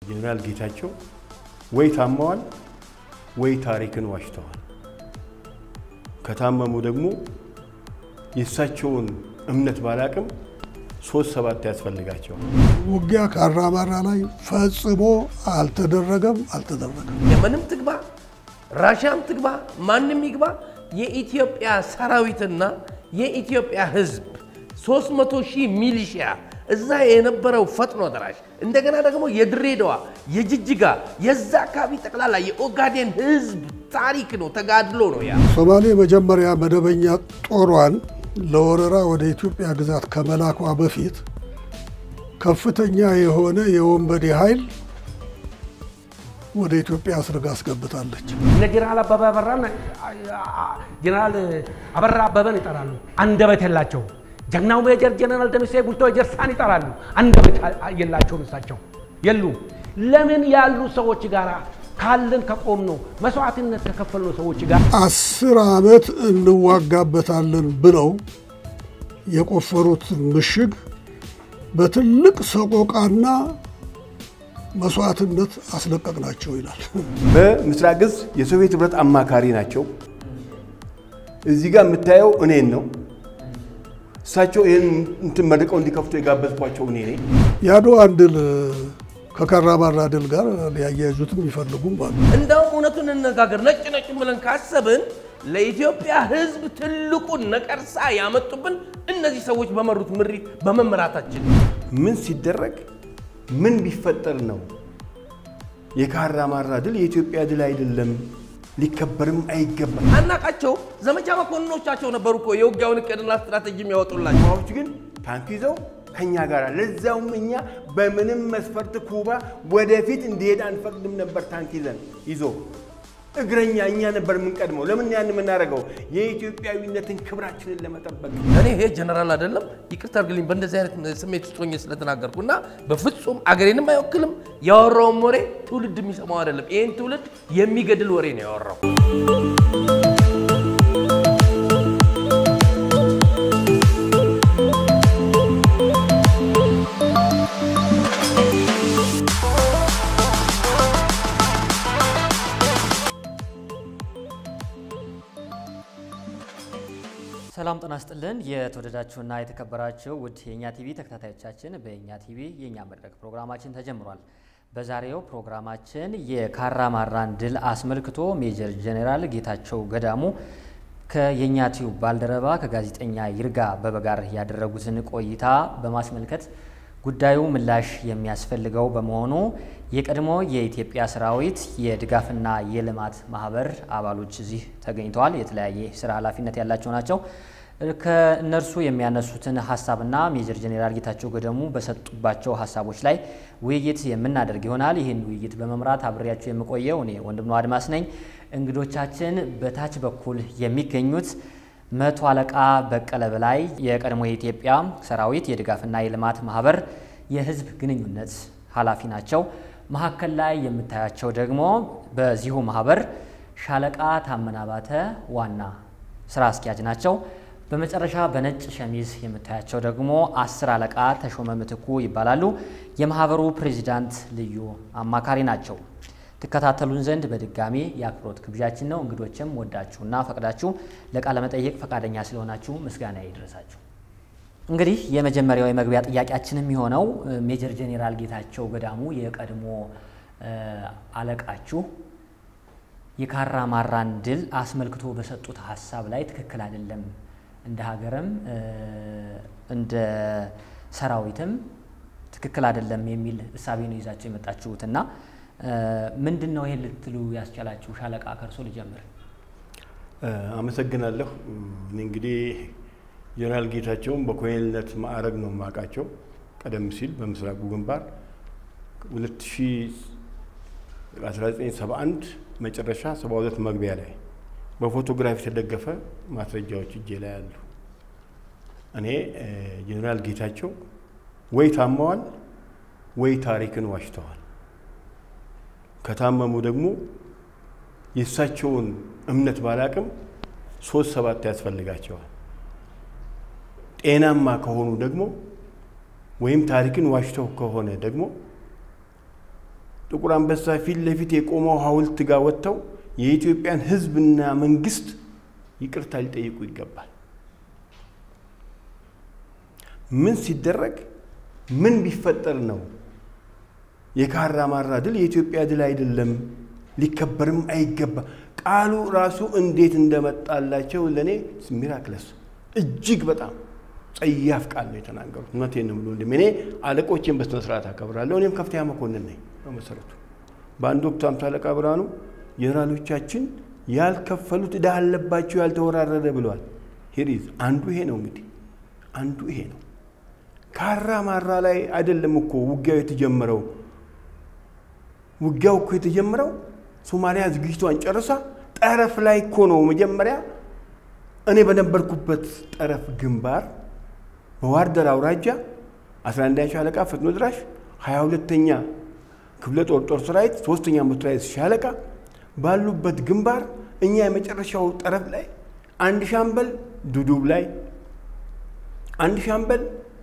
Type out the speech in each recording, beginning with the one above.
ጄኔራል ጌታቸው ወይ ታመዋል ወይ ታሪክን ዋሽተዋል። ከታመሙ ደግሞ የእሳቸውን እምነት ባላቅም ሶስት ሰባት ያስፈልጋቸዋል። ውጊያ ካራማራ ላይ ፈጽሞ አልተደረገም አልተደረገም። የምንም ትግባ ራሽያም ትግባ ማንም ይግባ የኢትዮጵያ ሰራዊትና የኢትዮጵያ ሕዝብ 300 ሺህ ሚሊሺያ እዛ የነበረው ፈጥኖ ደራሽ እንደገና ደግሞ የድሬዳዋ የጅጅጋ የዛ አካባቢ ጠቅላላ የኦጋዴን ሕዝብ ታሪክ ነው፣ ተጋድሎ ነው ያ። ሶማሌ መጀመሪያ መደበኛ ጦሯን ለወረራ ወደ ኢትዮጵያ ግዛት ከመላኳ በፊት ከፍተኛ የሆነ የወንበዴ ኃይል ወደ ኢትዮጵያ አስርጋ አስገብታለች። እነ ጀነራል አበበ አበራን ጀነራል አበራ አበበን ይጠራሉ። አንደበት የላቸው። ጀግናው ሜጀር ጀነራል ደምሴ ቡልቶ ጀርሳን ይጠራሉ። አንደበት የላቸውም። እሳቸው የሉም። ለምን ያሉ ሰዎች ጋር ካለን ከቆም ነው መስዋዕትነት ከከፈልነው ሰዎች ጋር አስር ዓመት እንዋጋበታለን ብለው የቆፈሩት ምሽግ በትልቅ ሰቆቃና መስዋዕትነት አስለቀቅናቸው ይላል። በምስራቅ እዝ የሶቪየት ህብረት አማካሪ ናቸው። እዚህ ጋር የምታየው እኔን ነው። እሳቸው ይህን እንትን መርቀው እንዲከፍቱ የጋበዝኳቸው እኔ ነኝ። የአድዋን ድል ከካራማራ ድል ጋር ሊያያይዙትም ይፈልጉም አሉ። እንደውም እውነቱን እንነጋገር፣ ነጭ ነጭ ብለን ካሰብን ለኢትዮጵያ ሕዝብ ትልቁን ነቀርሳ ያመጡብን እነዚህ ሰዎች በመሩት ምሪት በመመራታችን ምን ሲደረግ ምን ቢፈጠር ነው የካራማራ ድል የኢትዮጵያ ድል አይደለም፣ ሊከበርም አይገባም። አናቃቸው ዘመቻ መኮንኖቻቸው ነበሩ እኮ የውጊያውን እቅድና ስትራቴጂ የሚያወጡላቸው። ኩባዎች ግን ታንክ ይዘው ከኛ ጋር ለዛውም እኛ በምንም መስፈርት ኩባ ወደፊት እንዲሄድ አንፈቅድም ነበር። ታንክ ይዘን ይዞ እግረኛ እኛ ነበር የምንቀድመው። ለምን ያን የምናደርገው? የኢትዮጵያዊነትን ክብራችንን ለመጠበቅ እኔ ይሄ ጀነራል አይደለም፣ ይቅርታ አድርግልኝ በእንደዚህ አይነት ስሜት ውስጥ ሆኜ ስለተናገርኩ እና በፍጹም አገሬንም አይወክልም። ያወራውም ወሬ ትውልድ የሚሰማው አይደለም። ይህን ትውልድ የሚገድል ወሬ ነው ያወራው። ሰላም ጤና ይስጥልን። የተወደዳችሁና የተከበራችሁ ውድ የእኛ ቲቪ ተከታታዮቻችን በእኛ ቲቪ የእኛ መድረክ ፕሮግራማችን ተጀምሯል። በዛሬው ፕሮግራማችን የካራማራን ድል አስመልክቶ ሜጀር ጄኔራል ጌታቸው ገዳሙ ከየኛ ቲዩብ ባልደረባ ከጋዜጠኛ ይርጋ አበበ ጋር ያደረጉትን ቆይታ በማስመልከት ጉዳዩ ምላሽ የሚያስፈልገው በመሆኑ የቀድሞ የኢትዮጵያ ሰራዊት የድጋፍና የልማት ማህበር አባሎች እዚህ ተገኝተዋል። የተለያየ ስራ ኃላፊነት ያላቸው ናቸው። ከእነርሱ የሚያነሱትን ሀሳብና ሜጀር ጄኔራል ጌታቸው ገዳሙ በሰጡባቸው ሀሳቦች ላይ ውይይት የምናደርግ ይሆናል። ይህን ውይይት በመምራት አብሬያቸው የምቆየው እኔ ወንድም ነው አድማስ ነኝ። እንግዶቻችን በታች በኩል የሚገኙት መቶ አለቃ በቀለ በላይ የቀድሞ የኢትዮጵያ ሰራዊት የድጋፍና የልማት ማህበር የህዝብ ግንኙነት ኃላፊ ናቸው። መካከል ላይ የምታያቸው ደግሞ በዚሁ ማህበር ሻለቃ ታመነ አባተ ዋና ስራ አስኪያጅ ናቸው። በመጨረሻ በነጭ ሸሚዝ የምታያቸው ደግሞ አስር አለቃ ተሾመ ምትኩ ይባላሉ። የማህበሩ ፕሬዚዳንት ልዩ አማካሪ ናቸው። ትከታተሉን ዘንድ በድጋሚ የአክብሮት ግብዣችን ነው። እንግዶችም ወዳችሁና ፈቅዳችሁ ለቃለ መጠየቅ ፈቃደኛ ስለሆናችሁ ምስጋና ይድረሳችሁ። እንግዲህ የመጀመሪያው የመግቢያ ጥያቄያችን የሚሆነው ሜጀር ጄኔራል ጌታቸው ገዳሙ የቀድሞ አለቃችሁ የካራማራን ድል አስመልክቶ በሰጡት ሀሳብ ላይ ትክክል አይደለም፣ እንደ ሀገርም እንደ ሰራዊትም ትክክል አይደለም የሚል እሳቤ ነው ይዛቸው የመጣችሁትና ምንድን ነው ይሄን ልትሉ ያስቻላችሁ? ሻለቃ ከርሶ ልጀምር። አመሰግናለሁ። እኔ እንግዲህ ጀነራል ጌታቸውን በኮሎኔልነት ማዕረግ ነው የማውቃቸው። ቀደም ሲል በምስራቁ ግንባር 1971 መጨረሻ 72 መግቢያ ላይ በፎቶግራፍ የተደገፈ ማስረጃዎች እጄ ላይ አሉ። እኔ ጀነራል ጌታቸው ወይ ታመዋል ወይ ታሪክን ዋሽተዋል። ከታመሙ ደግሞ የእሳቸውን እምነት ባላቅም ሶስት ሰባት ያስፈልጋቸዋል። ጤናማ ከሆኑ ደግሞ ወይም ታሪክን ዋሽተው ከሆነ ደግሞ ጥቁር አንበሳ ፊት ለፊት የቆመው ሐውልት ጋር ወጥተው የኢትዮጵያን ሕዝብና መንግስት ይቅርታ ሊጠይቁ ይገባል። ምን ሲደረግ ምን ቢፈጠር ነው የካራ ማራ ድል የኢትዮጵያ ድል አይደለም፣ ሊከበርም አይገባ። ቃሉ ራሱ እንዴት እንደመጣላቸው ለእኔ ሚራክለስ እጅግ በጣም ጸያፍ ቃል ነው የተናገሩት። እውነቴን ነው ብሎ እኔ አለቆቼን በስነ ስርዓት አከብራለሁ። እኔም ከፍተኛ መኮንን ነኝ በመሰረቱ። በአንድ ወቅት ሃምሳ አለቃ ብርሃኑ ጀነራሎቻችን ያልከፈሉት ዕዳ አለባቸው ያልተወራረደ ብለዋል። ሂሪዝ አንዱ ይሄ ነው እንግዲህ አንዱ ይሄ ነው። ካራ ማራ ላይ አይደለም እኮ ውጊያው የተጀመረው። ውጊያው እኮ የተጀመረው ሶማሊያ ዝግጅቷን ጨርሳ ጠረፍ ላይ እኮ ነው መጀመሪያ። እኔ በነበርኩበት ጠረፍ ግንባር በዋርደር አውራጃ 11ኛ ሻለቃ ፈጥኖ ድራሽ 22ኛ ክፍለ ጦር ጦር ሰራዊት ሶስተኛ ሞተራይዝ ሻለቃ ባሉበት ግንባር እኛ የመጨረሻው ጠረፍ ላይ አንድ ሻምበል ዱዱብ ላይ አንድ ሻምበል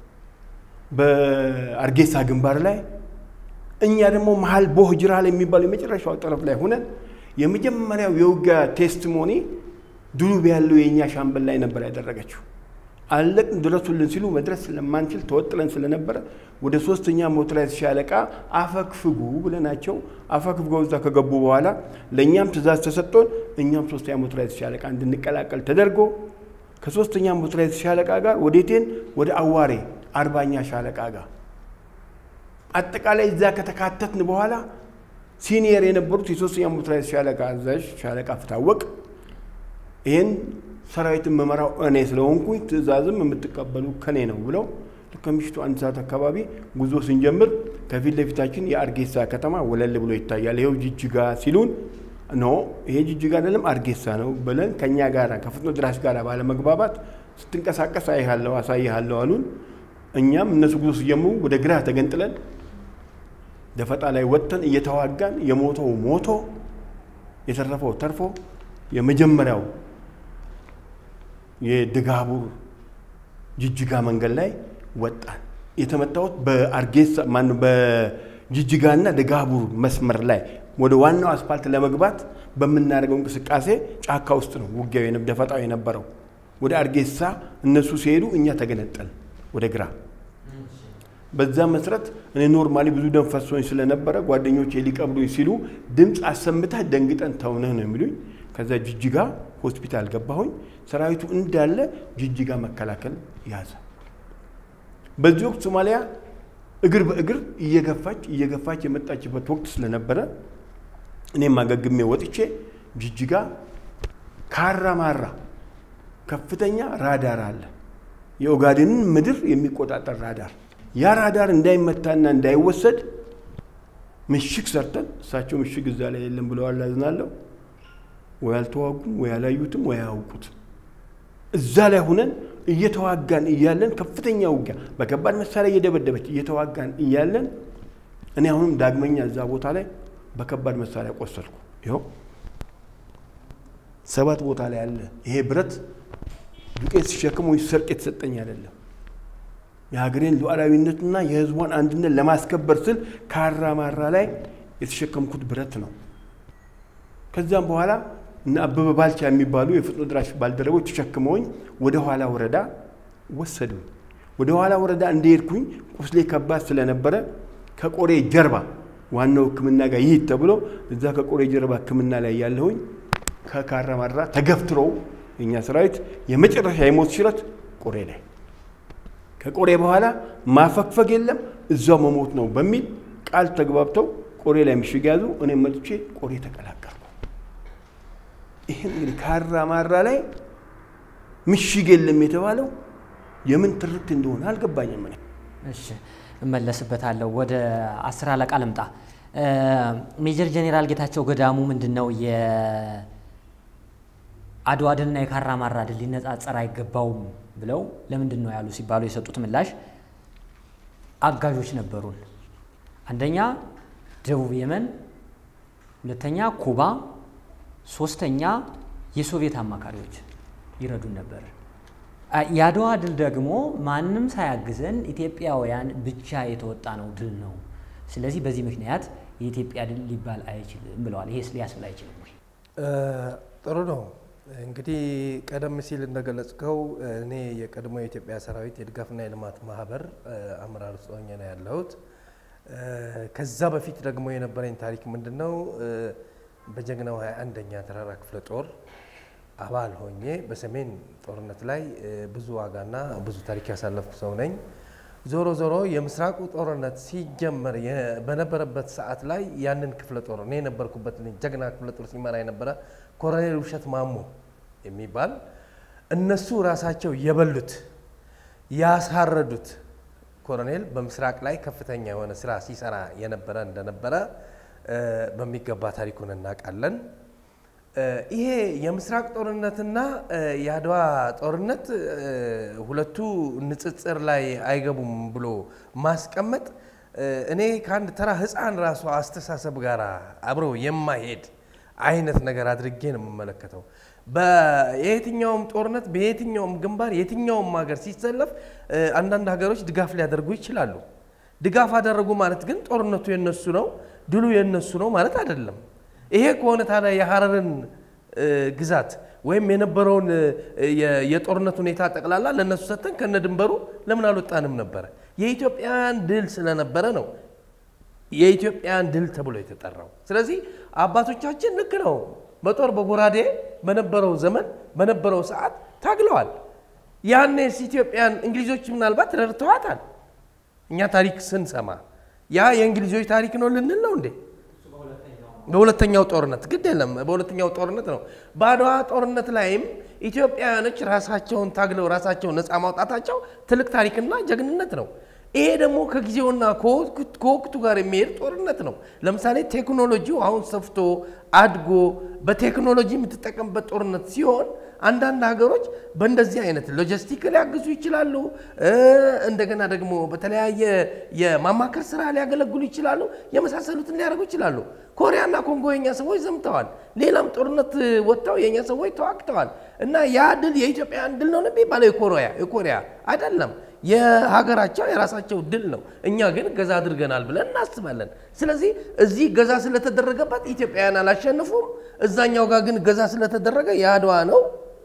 በአርጌሳ ግንባር ላይ እኛ ደግሞ መሀል ቦህ ጅራል የሚባለው የመጨረሻው ጠረፍ ላይ ሆነን የመጀመሪያው የውጊያ ቴስቲሞኒ ዱዱብ ያለው የእኛ ሻምበል ላይ ነበር ያደረገችው። አለቅን ድረሱልን ሲሉ መድረስ ስለማንችል ተወጥለን ስለነበረ ወደ ሶስተኛ ሞተራይዝ ሻለቃ አፈግፍጉ ብለናቸው አፈግፍገው እዛ ከገቡ በኋላ ለእኛም ትእዛዝ ተሰጥቶን እኛም ሶስተኛ ሞተራይዝ ሻለቃ እንድንቀላቀል ተደርጎ ከሶስተኛ ሞተራይዝ ሻለቃ ጋር ወዴቴን ወደ አዋሬ አርባኛ ሻለቃ ጋር አጠቃላይ እዛ ከተካተትን በኋላ ሲኒየር የነበሩት የሶስተኛ ሞተራይዝ ሻለቃ አዛዥ ሻለቃ ፍታወቅ ይህን ሰራዊትን መመራው እኔ ስለሆንኩኝ ትእዛዝም የምትቀበሉ ከኔ ነው ብለው ከምሽቱ አንድ ሰዓት አካባቢ ጉዞ ስንጀምር ከፊት ለፊታችን የአርጌሳ ከተማ ወለል ብሎ ይታያል። ይኸው ጅጅጋ ሲሉን ኖ ይሄ ጅጅጋ አይደለም አርጌሳ ነው ብለን ከእኛ ጋር ከፍጥኖ ድራሽ ጋር ባለመግባባት ስትንቀሳቀስ አይሃለሁ አሳይሃለሁ አሉን። እኛም እነሱ ጉዞ ሲጀምሩ ወደ ግራ ተገንጥለን ደፈጣ ላይ ወጥተን እየተዋጋን የሞተው ሞቶ የተረፈው ተርፎ የመጀመሪያው የድጋቡር ጅጅጋ መንገድ ላይ ወጣን። የተመታሁት በአርጌሳ ማነው በጅጅጋና ደጋቡር መስመር ላይ ወደ ዋናው አስፋልት ለመግባት በምናደርገው እንቅስቃሴ ጫካ ውስጥ ነው ውጊያው ደፈጣው የነበረው። ወደ አርጌሳ እነሱ ሲሄዱ እኛ ተገነጠል ወደ ግራ። በዛ መሰረት እኔ ኖርማሊ ብዙ ደም ፈሶኝ ስለነበረ ጓደኞቼ ሊቀብሉኝ ሲሉ ድምፅ አሰምተህ ደንግጠን ተውነህ ነው የሚሉኝ። ከዛ ጅጅጋ ሆስፒታል ገባሁኝ። ሰራዊቱ እንዳለ ጅጅጋ መከላከል ያዘ። በዚህ ወቅት ሶማሊያ እግር በእግር እየገፋች እየገፋች የመጣችበት ወቅት ስለነበረ እኔም አገግሜ ወጥቼ ጅጅጋ ካራ ማራ ከፍተኛ ራዳር አለ። የኦጋዴንን ምድር የሚቆጣጠር ራዳር። ያ ራዳር እንዳይመታና እንዳይወሰድ ምሽግ ሰርተን እሳቸው ምሽግ እዛ ላይ የለም ብለዋል። አዝናለሁ። ወይ አልተዋጉም፣ ወይ አላዩትም፣ ወይ አያውቁትም። እዛ ላይ ሁነን እየተዋጋን እያለን ከፍተኛ ውጊያ በከባድ መሳሪያ እየደበደበች እየተዋጋን እያለን እኔ አሁንም ዳግመኛ እዛ ቦታ ላይ በከባድ መሳሪያ ቆሰልኩ። ይኸው ሰባት ቦታ ላይ አለ። ይሄ ብረት ዱቄት ሲሸክም ወይ ሰርቅ የተሰጠኝ አይደለም። የሀገሬን ሉዓላዊነትና የሕዝቧን አንድነት ለማስከበር ስል ካራ ማራ ላይ የተሸከምኩት ብረት ነው። ከዚያም በኋላ እና አበበ ባልቻ የሚባሉ የፍጥኖ ድራሽ ባልደረቦች ተሸክመውኝ ወደ ኋላ ወረዳ ወሰዱኝ። ወደ ኋላ ወረዳ እንደሄድኩኝ ቁስሌ ከባድ ስለነበረ ከቆሬ ጀርባ ዋናው ሕክምና ጋር ይሂድ ተብሎ እዛ ከቆሬ ጀርባ ሕክምና ላይ ያለሁኝ ከካራ ማራ ተገፍትሮው የእኛ ሰራዊት የመጨረሻ የሞት ሽረት ቆሬ ላይ ከቆሬ በኋላ ማፈግፈግ የለም እዛው መሞት ነው በሚል ቃል ተግባብተው ቆሬ ላይ ምሽግ ያዙ። እኔም መጥቼ ቆሬ ተቀላቀልኩ። ይህን እንግዲህ ካራ ማራ ላይ ምሽግ የለም የተባለው የምን ትርክት እንደሆነ አልገባኝም። እኔ እሺ እመለስበታለሁ። ወደ አስር አለቃ ልምጣ። ሜጀር ጄኔራል ጌታቸው ገዳሙ ምንድን ነው የአድዋ ድልና የካራ ማራ ድል ሊነጻጸር አይገባውም ብለው ለምንድን ነው ያሉ ሲባሉ የሰጡት ምላሽ አጋዦች ነበሩን። አንደኛ ደቡብ የመን፣ ሁለተኛ ኩባ፣ ሶስተኛ የሶቪየት አማካሪዎች ይረዱን ነበር። የአድዋ ድል ደግሞ ማንም ሳያግዘን ኢትዮጵያውያን ብቻ የተወጣ ነው ድል ነው። ስለዚህ በዚህ ምክንያት የኢትዮጵያ ድል ሊባል አይችልም ብለዋል። ይሄስ ሊያስብል አይችልም ወይ? ጥሩ ነው። እንግዲህ ቀደም ሲል እንደገለጽከው እኔ የቀድሞ የኢትዮጵያ ሰራዊት የድጋፍና የልማት ማህበር አመራር ውስጥ ሆኜ ነው ያለሁት። ከዛ በፊት ደግሞ የነበረኝ ታሪክ ምንድን ነው? በጀግናው 21ኛ ተራራ ክፍለ ጦር አባል ሆኜ በሰሜን ጦርነት ላይ ብዙ ዋጋና ብዙ ታሪክ ያሳለፍኩ ሰው ነኝ። ዞሮ ዞሮ የምስራቁ ጦርነት ሲጀመር በነበረበት ሰዓት ላይ ያንን ክፍለ ጦር እኔ የነበርኩበት ጀግና ክፍለ ጦር ሲመራ የነበረ ኮሎኔል ውብሸት ማሞ የሚባል እነሱ ራሳቸው የበሉት ያሳረዱት ኮሎኔል በምስራቅ ላይ ከፍተኛ የሆነ ስራ ሲሰራ የነበረ እንደነበረ በሚገባ ታሪኩን እናውቃለን። ይሄ የምስራቅ ጦርነትና የአድዋ ጦርነት ሁለቱ ንጽጽር ላይ አይገቡም ብሎ ማስቀመጥ እኔ ከአንድ ተራ ሕፃን ራሱ አስተሳሰብ ጋር አብሮ የማይሄድ አይነት ነገር አድርጌ ነው የምመለከተው። በየትኛውም ጦርነት በየትኛውም ግንባር የትኛውም ሀገር ሲሰለፍ አንዳንድ ሀገሮች ድጋፍ ሊያደርጉ ይችላሉ። ድጋፍ አደረጉ ማለት ግን ጦርነቱ የነሱ ነው፣ ድሉ የነሱ ነው ማለት አይደለም። ይሄ ከሆነ ታዲያ የሀረርን ግዛት ወይም የነበረውን የጦርነት ሁኔታ ጠቅላላ ለእነሱ ሰጥተን ከነ ድንበሩ ለምን አልወጣንም ነበረ? የኢትዮጵያን ድል ስለነበረ ነው የኢትዮጵያን ድል ተብሎ የተጠራው። ስለዚህ አባቶቻችን ልክ ነው፣ በጦር በጎራዴ በነበረው ዘመን በነበረው ሰዓት ታግለዋል። ያኔስ ኢትዮጵያን እንግሊዞች ምናልባት ረድተዋታል። እኛ ታሪክ ስንሰማ ያ የእንግሊዞች ታሪክ ነው ልንል ነው እንዴ? በሁለተኛው ጦርነት ግድ የለም፣ በሁለተኛው ጦርነት ነው። በአድዋ ጦርነት ላይም ኢትዮጵያውያኖች ራሳቸውን ታግለው ራሳቸውን ነፃ ማውጣታቸው ትልቅ ታሪክና ጀግንነት ነው። ይሄ ደግሞ ከጊዜውና ከወቅቱ ጋር የሚሄድ ጦርነት ነው። ለምሳሌ ቴክኖሎጂው አሁን ሰፍቶ አድጎ በቴክኖሎጂ የምትጠቀምበት ጦርነት ሲሆን አንዳንድ ሀገሮች በእንደዚህ አይነት ሎጂስቲክ ሊያግዙ ይችላሉ። እንደገና ደግሞ በተለያየ የማማከር ስራ ሊያገለግሉ ይችላሉ። የመሳሰሉትን ሊያደርጉ ይችላሉ። ኮሪያና ኮንጎ የኛ ሰዎች ዘምተዋል። ሌላም ጦርነት ወጥተው የኛ ሰዎች ተዋግተዋል። እና ያ ድል የኢትዮጵያን ድል ነው የሚባለው የኮሪያ የኮሪያ አይደለም። የሀገራቸው የራሳቸው ድል ነው። እኛ ግን ገዛ አድርገናል ብለን እናስባለን። ስለዚህ እዚህ ገዛ ስለተደረገበት ኢትዮጵያውያን አላሸንፉም፣ እዛኛው ጋር ግን ገዛ ስለተደረገ የአድዋ ነው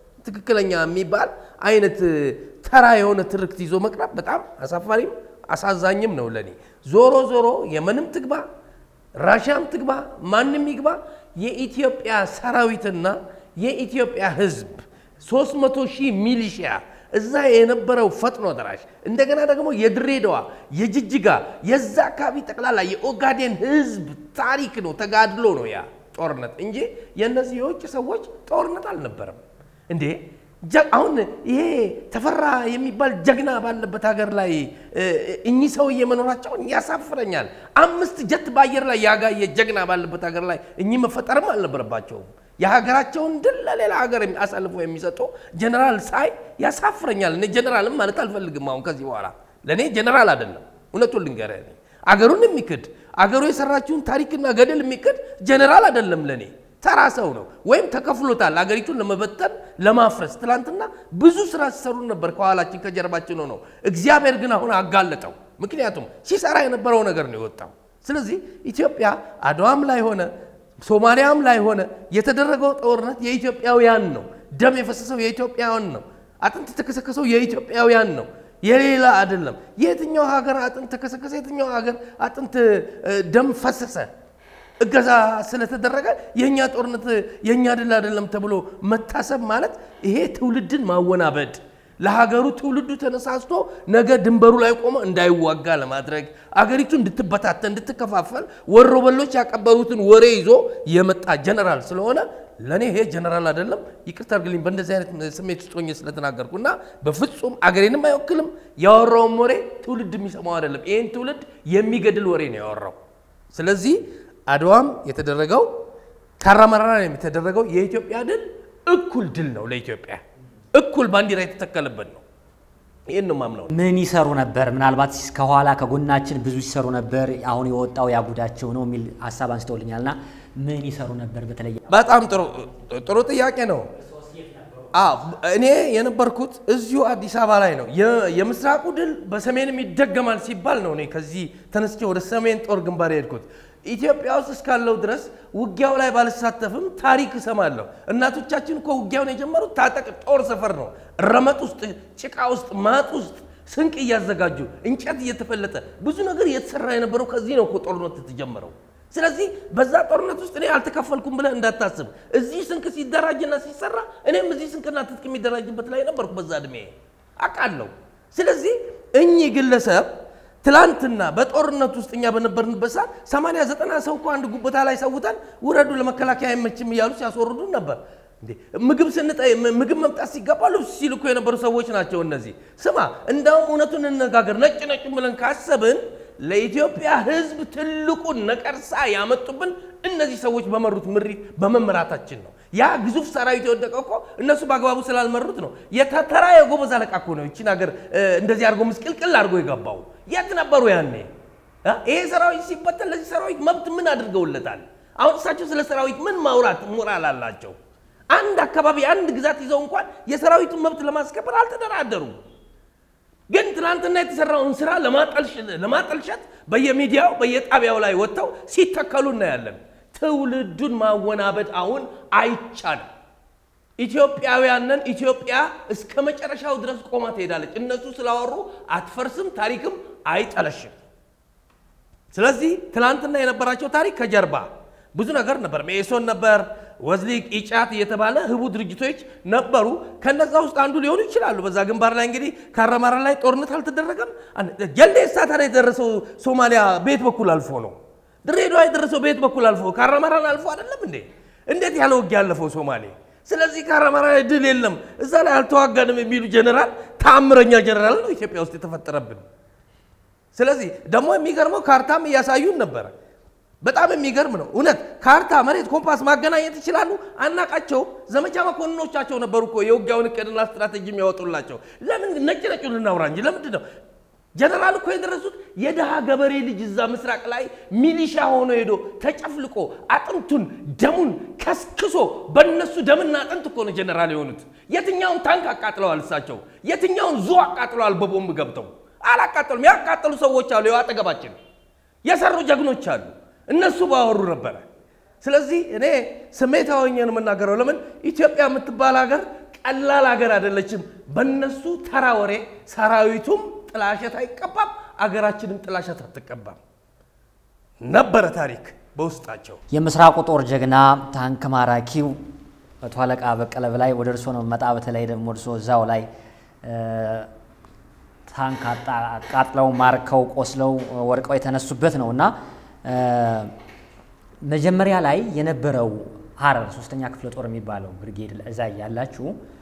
ትክክለኛ የሚባል አይነት ተራ የሆነ ትርክት ይዞ መቅረብ በጣም አሳፋሪም አሳዛኝም ነው ለኔ። ዞሮ ዞሮ የምንም ትግባ ራሽያም ትግባ ማንም ይግባ የኢትዮጵያ ሰራዊትና የኢትዮጵያ ሕዝብ 300 ሺህ ሚሊሺያ እዛ የነበረው ፈጥኖ ደራሽ እንደገና ደግሞ የድሬዳዋ የጅጅጋ የዛ አካባቢ ጠቅላላ የኦጋዴን ሕዝብ ታሪክ ነው፣ ተጋድሎ ነው ያ ጦርነት እንጂ የእነዚህ የውጭ ሰዎች ጦርነት አልነበረም። እንዴ አሁን ይሄ ተፈራ የሚባል ጀግና ባለበት ሀገር ላይ እኚህ ሰውዬ መኖራቸውን ያሳፍረኛል። አምስት ጀት በአየር ላይ ያጋየ ጀግና ባለበት ሀገር ላይ እኚህ መፈጠርም አልነበረባቸውም። የሀገራቸውን ድል ለሌላ ሀገር አሳልፎ የሚሰጡ ጀነራል ሳይ ያሳፍረኛል። እኔ ጀነራልም ማለት አልፈልግም። አሁን ከዚህ በኋላ ለእኔ ጀነራል አይደለም። እውነቱን ልንገርህ፣ አገሩን የሚክድ አገሩ የሰራችውን ታሪክና ገድል የሚክድ ጀነራል አይደለም ለእኔ ተራ ሰው ነው። ወይም ተከፍሎታል አገሪቱን ለመበተን ለማፍረስ። ትላንትና ብዙ ስራ ሲሰሩ ነበር ከኋላችን ከጀርባችን ሆነው። እግዚአብሔር ግን አሁን አጋለጠው። ምክንያቱም ሲሰራ የነበረው ነገር ነው የወጣው። ስለዚህ ኢትዮጵያ አድዋም ላይ ሆነ ሶማሊያም ላይ ሆነ የተደረገው ጦርነት የኢትዮጵያውያን ነው። ደም የፈሰሰው የኢትዮጵያውያን ነው። አጥንት የተከሰከሰው የኢትዮጵያውያን ነው፣ የሌላ አይደለም። የትኛው ሀገር አጥንት ተከሰከሰ? የትኛው ሀገር አጥንት ደም ፈሰሰ? እገዛ ስለተደረገ የእኛ ጦርነት የእኛ ድል አይደለም ተብሎ መታሰብ ማለት ይሄ ትውልድን ማወናበድ ለሀገሩ ትውልዱ ተነሳስቶ ነገ ድንበሩ ላይ ቆመ እንዳይዋጋ ለማድረግ አገሪቱ እንድትበታተን እንድትከፋፈል ወሮበሎች ያቀበሉትን ወሬ ይዞ የመጣ ጀነራል ስለሆነ ለእኔ ይሄ ጀነራል አይደለም። ይቅርታ አድርግልኝ በእንደዚህ አይነት ስሜት ውስጥ ሆኜ ስለተናገርኩ እና በፍጹም አገሬንም አይወክልም። ያወራውም ወሬ ትውልድ የሚሰማው አይደለም። ይህን ትውልድ የሚገድል ወሬ ነው ያወራው። ስለዚህ አድዋም የተደረገው ካራማራ የተደረገው የኢትዮጵያ ድል እኩል ድል ነው ለኢትዮጵያ እኩል ባንዲራ የተተከለበት ነው። ይህን ነው ማምነው። ምን ይሰሩ ነበር? ምናልባት ከኋላ ከጎናችን ብዙ ይሰሩ ነበር፣ አሁን የወጣው ያጉዳቸው ነው የሚል ሀሳብ አንስተውልኛል። እና ምን ይሰሩ ነበር? በተለይ በጣም ጥሩ ጥሩ ጥያቄ ነው። አዎ እኔ የነበርኩት እዚሁ አዲስ አበባ ላይ ነው። የምስራቁ ድል በሰሜንም ይደገማል ሲባል ነው እኔ ከዚህ ተነስቼ ወደ ሰሜን ጦር ግንባር የሄድኩት። ኢትዮጵያ ውስጥ እስካለው ድረስ ውጊያው ላይ ባልሳተፍም ታሪክ እሰማለሁ። እናቶቻችን እኮ ውጊያውን የጀመሩት ታጠቅ ጦር ሰፈር ነው። ረመጥ ውስጥ፣ ጭቃ ውስጥ፣ ማጥ ውስጥ ስንቅ እያዘጋጁ እንጨት እየተፈለጠ ብዙ ነገር እየተሰራ የነበረው ከዚህ ነው እኮ ጦርነት የተጀመረው። ስለዚህ በዛ ጦርነት ውስጥ እኔ አልተካፈልኩም ብለህ እንዳታስብ። እዚህ ስንቅ ሲደራጅና ሲሰራ እኔም እዚህ ስንቅና ትጥቅ የሚደራጅበት ላይ ነበርኩ በዛ እድሜ አውቃለሁ። ስለዚህ እኚህ ግለሰብ ትላንትና በጦርነት ውስጥ እኛ በነበርንበት ሰዓት ሰማንያ ዘጠና ሰው እኮ አንድ ጉቦታ ላይ ሰውተን ውረዱ ለመከላከያ አይመችም እያሉ ሲያስወርዱን ነበር። እንዴ ምግብ ስንጠይ ምግብ መምጣት ሲገባ ልብስ ሲልኩ የነበሩ ሰዎች ናቸው እነዚህ። ስማ እንደውም እውነቱን እንነጋገር፣ ነጭ ነጭ ብለን ካሰብን ለኢትዮጵያ ሕዝብ ትልቁን ነቀርሳ ያመጡብን እነዚህ ሰዎች በመሩት ምሪት በመመራታችን ነው። ያ ግዙፍ ሰራዊት የወደቀው እኮ እነሱ በአግባቡ ስላልመሩት ነው። የተራ የጎበዝ አለቃ እኮ ነው ይቺን ሀገር እንደዚህ አድርጎ ምስቅልቅል አድርጎ የገባው። የት ነበሩ ያኔ? ይሄ ሰራዊት ሲበተን ለዚህ ሰራዊት መብት ምን አድርገውለታል? አሁን እሳቸው ስለ ሰራዊት ምን ማውራት ሞራል አላቸው? አንድ አካባቢ አንድ ግዛት ይዘው እንኳን የሰራዊቱን መብት ለማስከበር አልተደራደሩም። ግን ትናንትና የተሰራውን ስራ ለማጠልሸት በየሚዲያው በየጣቢያው ላይ ወጥተው ሲተከሉ እናያለን። ትውልዱን ማወናበድ አሁን አይቻልም። ኢትዮጵያውያንን ኢትዮጵያ እስከ መጨረሻው ድረስ ቆማ ትሄዳለች። እነሱ ስላወሩ አትፈርስም፣ ታሪክም አይጠለሽም። ስለዚህ ትናንትና የነበራቸው ታሪክ ከጀርባ ብዙ ነገር ነበር። ሜሶን ነበር፣ ወዝሊቅ፣ ኢጫት እየተባለ ህቡ ድርጅቶች ነበሩ። ከነዛ ውስጥ አንዱ ሊሆኑ ይችላሉ። በዛ ግንባር ላይ እንግዲህ ካራማራ ላይ ጦርነት አልተደረገም። ጀልዴሳ ታዲያ የደረሰው ሶማሊያ ቤት በኩል አልፎ ነው። ድሬዳዋ የደረሰው ቤት በኩል አልፎ ካራማራን አልፎ አይደለም እንዴ? እንዴት ያለ ውጊያ ያለፈው ሶማሌ። ስለዚህ ካራማራ ላይ ድል የለም እዛ ላይ አልተዋጋንም የሚሉ ጀኔራል ተአምረኛ ጀኔራል ነው ኢትዮጵያ ውስጥ የተፈጠረብን። ስለዚህ ደግሞ የሚገርመው ካርታም እያሳዩን ነበረ። በጣም የሚገርም ነው እውነት። ካርታ፣ መሬት፣ ኮምፓስ ማገናኘት ይችላሉ። አናቃቸውም። ዘመቻ መኮንኖቻቸው ነበሩ እኮ የውጊያውን እቅድና ስትራቴጂ የሚያወጡላቸው። ለምን ነጭ ነጩ ልናውራ እንጂ ለምንድን ነው ጀነራል እኮ የደረሱት የድሃ ገበሬ ልጅ እዛ ምስራቅ ላይ ሚሊሻ ሆኖ ሄዶ ተጨፍልቆ አጥንቱን ደሙን ከስክሶ በእነሱ ደምና አጥንት እኮ ነው ጀነራል የሆኑት። የትኛውን ታንክ አቃጥለዋል እሳቸው? የትኛውን ዙ አቃጥለዋል? በቦምብ ገብተው አላቃጠሉም። ያቃጠሉ ሰዎች አሉ፣ ያው አጠገባችን የሰሩ ጀግኖች አሉ። እነሱ ባወሩ ነበረ። ስለዚህ እኔ ስሜታዊ ሆኜ ነው የምናገረው። ለምን ኢትዮጵያ የምትባል ሀገር ቀላል ሀገር አይደለችም። በእነሱ ተራ ወሬ ሰራዊቱም ጥላሸት አይቀባም፣ አገራችንም ጥላሸት አትቀባም። ነበረ ታሪክ በውስጣቸው። የምስራቁ ጦር ጀግና ታንክ ማራኪው መቶ አለቃ በቀለ በላይ ወደ እርሶ ነው መጣ። በተለይ ደግሞ እርሶ እዛው ላይ ታንክ አቃጥለው ማርከው ቆስለው ወድቀው የተነሱበት ነው እና መጀመሪያ ላይ የነበረው ሀረር ሶስተኛ ክፍለ ጦር የሚባለው ብርጌድ እዛ ያላችሁ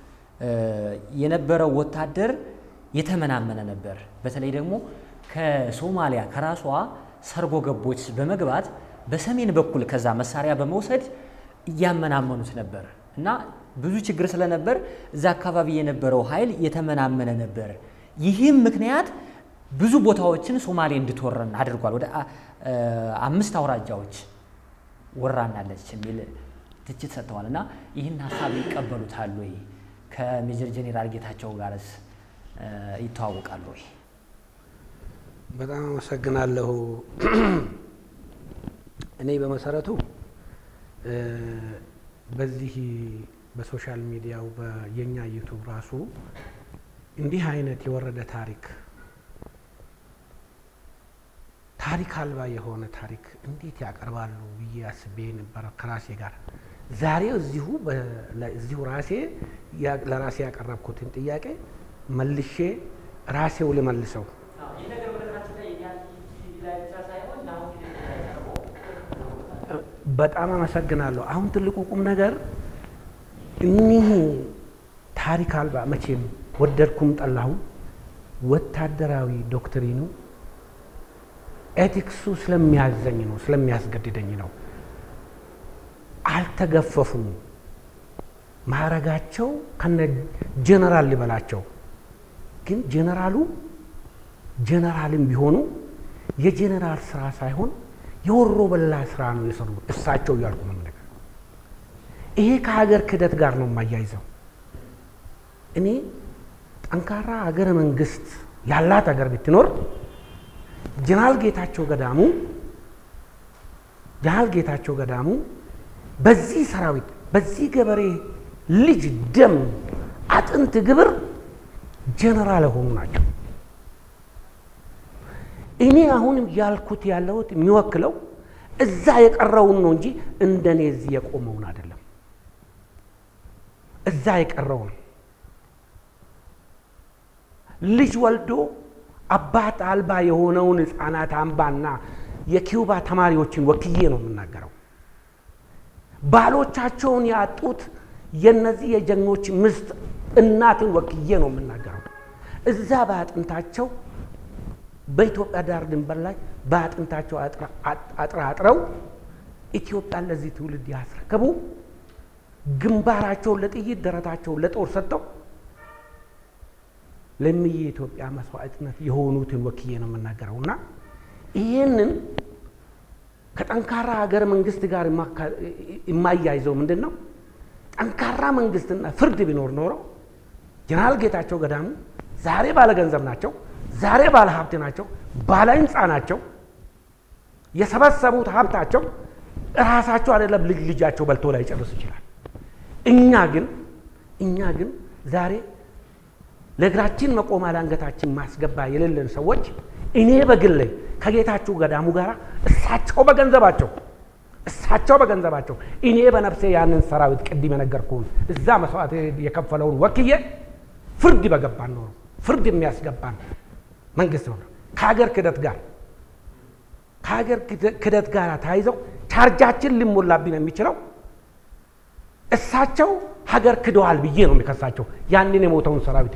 የነበረው ወታደር የተመናመነ ነበር። በተለይ ደግሞ ከሶማሊያ ከራሷ ሰርጎ ገቦች በመግባት በሰሜን በኩል ከዛ መሳሪያ በመውሰድ እያመናመኑት ነበር እና ብዙ ችግር ስለነበር እዛ አካባቢ የነበረው ኃይል የተመናመነ ነበር። ይህም ምክንያት ብዙ ቦታዎችን ሶማሌ እንድትወረን አድርጓል። ወደ አምስት አውራጃዎች ወራናለች የሚል ትችት ሰጥተዋል። እና ይህን ሀሳብ ይቀበሉታል ወይ? ከሜጀር ጄኔራል ጌታቸው ጋርስ ይተዋወቃሉ ወይ? በጣም አመሰግናለሁ። እኔ በመሰረቱ በዚህ በሶሻል ሚዲያው የኛ ዩቱብ ራሱ እንዲህ አይነት የወረደ ታሪክ ታሪክ አልባ የሆነ ታሪክ እንዴት ያቀርባሉ ብዬ አስቤ ነበረ ከራሴ ጋር። ዛሬ እዚሁ እዚሁ ራሴ ለራሴ ያቀረብኩትን ጥያቄ መልሼ ራሴው ልመልሰው። በጣም አመሰግናለሁ። አሁን ትልቁ ቁም ነገር እኒህ ታሪክ አልባ መቼም ወደድኩም ጠላሁም ወታደራዊ ዶክትሪኑ ኤቲክሱ ስለሚያዘኝ ነው፣ ስለሚያስገድደኝ ነው። አልተገፈፉም። ማዕረጋቸው ከነ ጀነራል ሊበላቸው ግን ጀነራሉ ጀነራልም ቢሆኑ የጀነራል ስራ ሳይሆን የወሮ በላ ስራ ነው የሰሩት እሳቸው እያልኩ ነው ነገር ይሄ ከሀገር ክህደት ጋር ነው የማያይዘው። እኔ ጠንካራ ሀገረ መንግስት ያላት ሀገር ብትኖር ጀነራል ጌታቸው ገዳሙ ጀነራል ጌታቸው ገዳሙ በዚህ ሰራዊት በዚህ ገበሬ ልጅ ደም አጥንት ግብር ጀነራል የሆኑ ናቸው። እኔ አሁንም ያልኩት ያለሁት የሚወክለው እዛ የቀረውን ነው እንጂ እንደኔ እዚህ የቆመውን አይደለም። እዛ የቀረውን ልጅ ወልዶ አባት አልባ የሆነውን ህፃናት አምባና የኪውባ ተማሪዎችን ወክዬ ነው የምናገረው። ባሎቻቸውን ያጡት የነዚህ የጀግኖች ምስት እናትን ወክዬ ነው የምናገረው። እዛ በአጥንታቸው በኢትዮጵያ ዳር ድንበር ላይ በአጥንታቸው አጥራጥረው ኢትዮጵያን ለዚህ ትውልድ ያስረከቡ ግንባራቸውን ለጥይት ደረታቸውን ለጦር ሰጥተው ለምዬ የኢትዮጵያ መስዋዕትነት የሆኑትን ወክዬ ነው የምናገረው እና ይህንን ከጠንካራ ሀገር መንግስት ጋር የማያይዘው ምንድን ነው? ጠንካራ መንግስትና ፍርድ ቢኖር ኖሮ ጀነራል ጌታቸው ገዳሙ ዛሬ ባለ ገንዘብ ናቸው፣ ዛሬ ባለ ሀብት ናቸው፣ ባለ ህንፃ ናቸው። የሰበሰቡት ሀብታቸው እራሳቸው አይደለም ልጅ ልጃቸው በልቶ ላይ ጨርስ ይችላል። እኛ ግን እኛ ግን ዛሬ ለእግራችን መቆሚያ ለአንገታችን ማስገባ የሌለን ሰዎች እኔ በግሌ ከጌታችሁ ገዳሙ ጋር እሳቸው በገንዘባቸው እሳቸው በገንዘባቸው እኔ በነፍሴ ያንን ሰራዊት ቅድም የነገርኩህን እዛ መስዋዕት የከፈለውን ወክዬ ፍርድ በገባን ኖሮ ፍርድ የሚያስገባን መንግስት ነው። ከሀገር ክደት ጋር ከሀገር ክደት ጋር ተያይዘው ቻርጃችን ሊሞላብን የሚችለው እሳቸው ሀገር ክደዋል ብዬ ነው የሚከሳቸው ያንን የሞተውን ሰራዊት